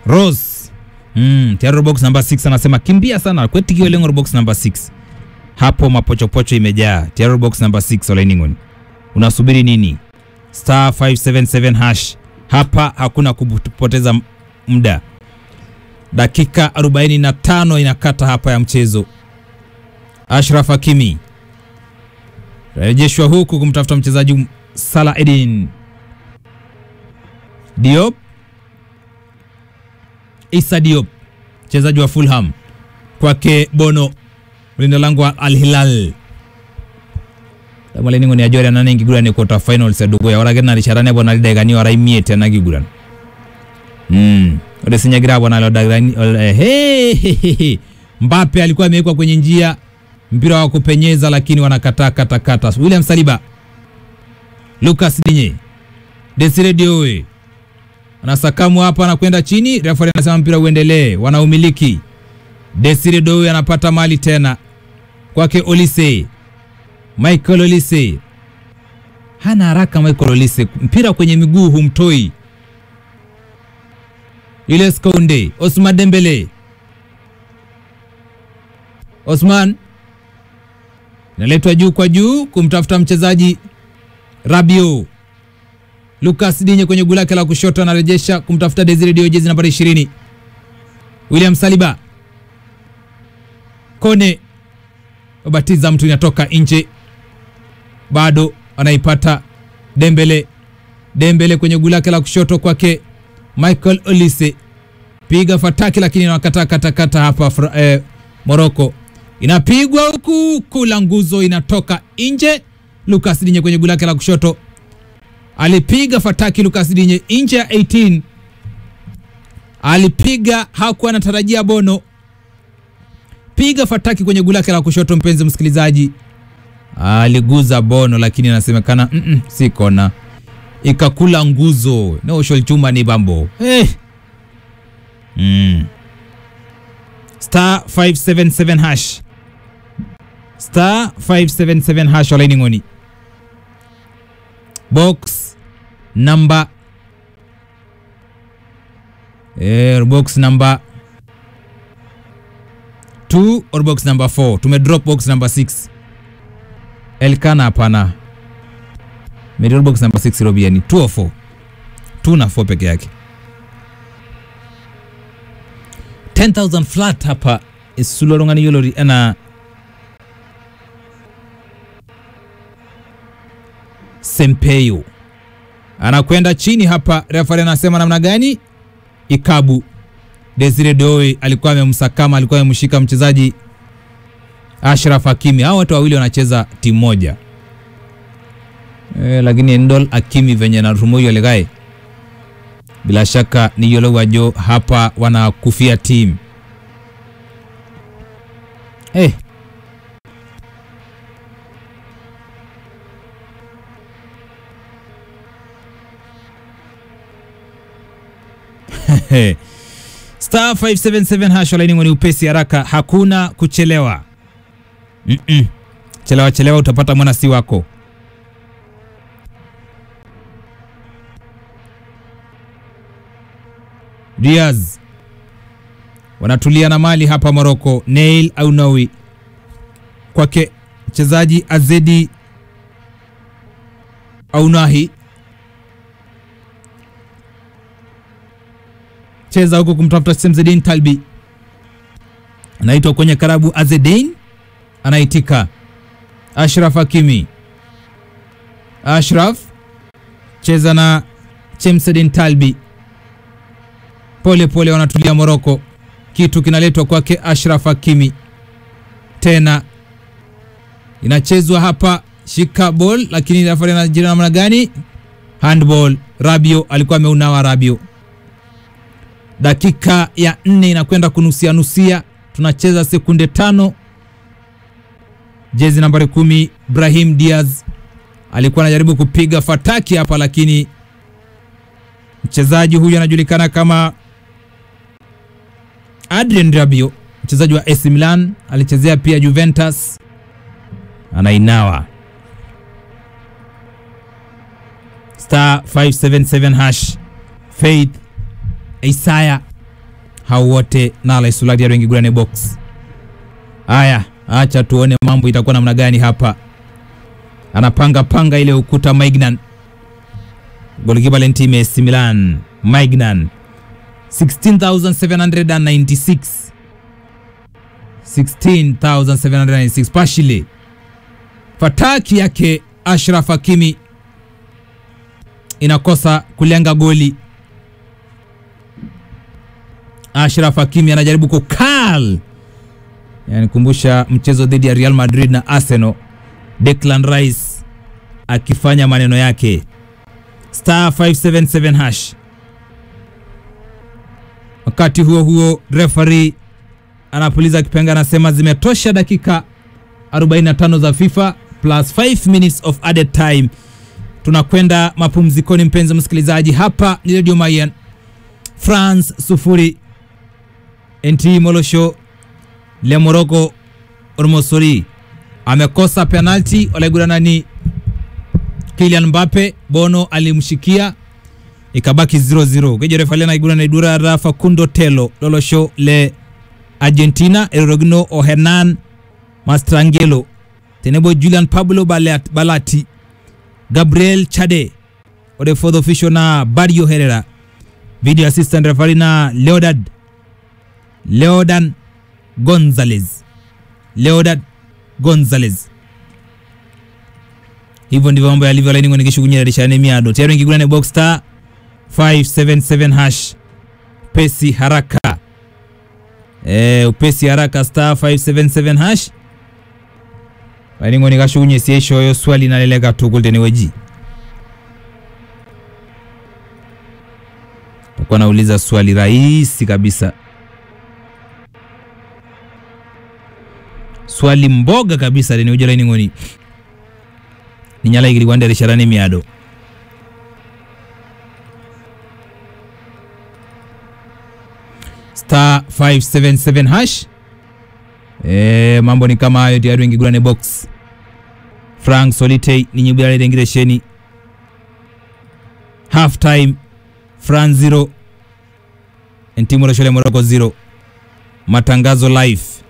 Rose mm, tayari box number 6 anasema kimbia sana kwetikio lengo box number 6 hapo mapochopocho imejaa tayari box number 6 olainingon unasubiri nini star 577 hash hapa hakuna kupoteza muda dakika 45 inakata hapa ya mchezo Ashraf Hakimi rejeshwa huku kumtafuta mchezaji Salah Edin Diop Issa Diop mchezaji wa Fulham kwake Bono mlinda lango wa Al Hilal tamaleningo ni ajori anane nkiguran ni quarter finals edukuya ore ake narishata bona lidakikani ora imiet ena kiguran mm. ore sinyagira bona lo dakikani hey, Mbappe alikuwa amewekwa kwenye njia mpira wa kupenyeza lakini wanakataa kata kata. William Saliba, Lucas Digne, Desire Diowe anasakamu hapa, anakwenda chini, refa anasema mpira uendelee, wanaumiliki. Desire Diowe anapata mali tena kwake Olise, Michael Olise hana haraka. Michael Olise mpira kwenye miguu humtoi. Julius Kounde, Osman Dembele, Osman inaletwa juu kwa juu kumtafuta mchezaji Rabio. Lucas Digne kwenye guu lake la kushoto anarejesha kumtafuta Desire Dio, jezi nambari 20. William Saliba, Kone babatiza mtu, inatoka nje, bado anaipata Dembele. Dembele kwenye guu lake la kushoto kwake Michael Olise, piga fataki, lakini anakataa kata kata hapa eh, Morocco inapigwa huku kula nguzo inatoka nje. Lucas Digne kwenye guu lake la kushoto alipiga fataki. Lucas Digne nje ya 18 alipiga, hakuwa anatarajia Bono. Piga fataki kwenye guu lake la kushoto, mpenzi msikilizaji, aliguza Bono, lakini anasemekana mm -mm, si kona, ikakula nguzo noshol chuma ni bambo hey. mm. star 577 hash star 577 hash olaini ng'oni box number eh, box number 2 or box number 4 tume drop box number 6 elkana hapana medrop box number 6 robiani 2 or 4 2 na 4 peke yake 10000 flat hapa isulorongani yolori ana Sempeyo anakwenda chini hapa. Refari anasema namna gani? Ikabu Desire Doe alikuwa amemsakama, alikuwa amemshika mchezaji Ashraf Hakimi. Hao watu wawili wanacheza timu moja e, lakini Ndol Hakimi venye na rumoyo legae, bila shaka ni yolo wajo hapa wanakufia timu eh. Star 577 hash laini ni upesi haraka, hakuna kuchelewa. mm -mm. Chelewa chelewa utapata mwana si wako. Diaz wanatulia na mali hapa Morocco. Nail Aunawi kwake mchezaji Azedi Aunahi cheza huko kumtafuta Semzedin Talbi, anaitwa kwenye karabu. Azedin anaitika. Ashraf Hakimi, Ashraf cheza na Chemsedin Talbi, pole pole wanatulia Moroko. Kitu kinaletwa kwake Ashraf Hakimi, tena inachezwa hapa, shika ball, lakini refa anajira namna gani? Handball. Rabio alikuwa ameunawa Rabio dakika ya nne inakwenda kunusia nusia, tunacheza sekunde tano. Jezi nambari kumi Brahim Diaz alikuwa anajaribu kupiga fataki hapa, lakini mchezaji huyu anajulikana kama Adrien Rabiot, mchezaji wa AC Milan, alichezea pia Juventus, anainawa star 577 hash Faith Isaya hao wote nala isulati ya wengi gurane box haya acha tuone mambo itakuwa namna gani hapa anapanga panga ile ukuta Maignan golikipa lentime AC Milan Maignan 16796 16796 Pashile fataki yake Ashraf Hakimi inakosa kulenga goli. Ashraf Hakimi anajaribu kukal, yani kumbusha mchezo dhidi ya Real Madrid na Arsenal, Declan Rice akifanya maneno yake star 577 hash. Wakati huo huo, referee anapuliza kipenga, anasema zimetosha dakika 45 za FIFA plus 5 minutes of added time. Tunakwenda mapumzikoni, mpenzi msikilizaji. Hapa ni Radio Mayan, France sufuri NT Molosho le Morocco Ormosori amekosa penalti, walaigurana ni Kylian Mbappe, Bono alimshikia ikabaki 0-0 kejerefali naigurana idura ra Facundo Telo Lolosho le Argentina Erogno o Hernan Mastrangelo tenebo Julian Pablo Balat- Balati Gabriel Chade ode fourth official na Barrio Herrera video assistant referee na Leodad Leodan Gonzalez Leodad Gonzalez hivyo ndivyo mambo yalivyo laini ngoni kishugunyirarishane miado tayari ngigulane box star 577 hash pesi haraka e, upesi haraka star 577 hash laini ngoni kashugunye sieshoyo swali naleleka tukulteni weji takuwa nauliza swali rahisi kabisa swali mboga kabisa leni uja laini ngoni ninyala igiri kwanderesharane miado star 577 hash e, mambo ni kama hayo tayari wengigurane box frank solitei ninyibulaletengiresheni half time france 0 ntimurashole morocco 0 matangazo live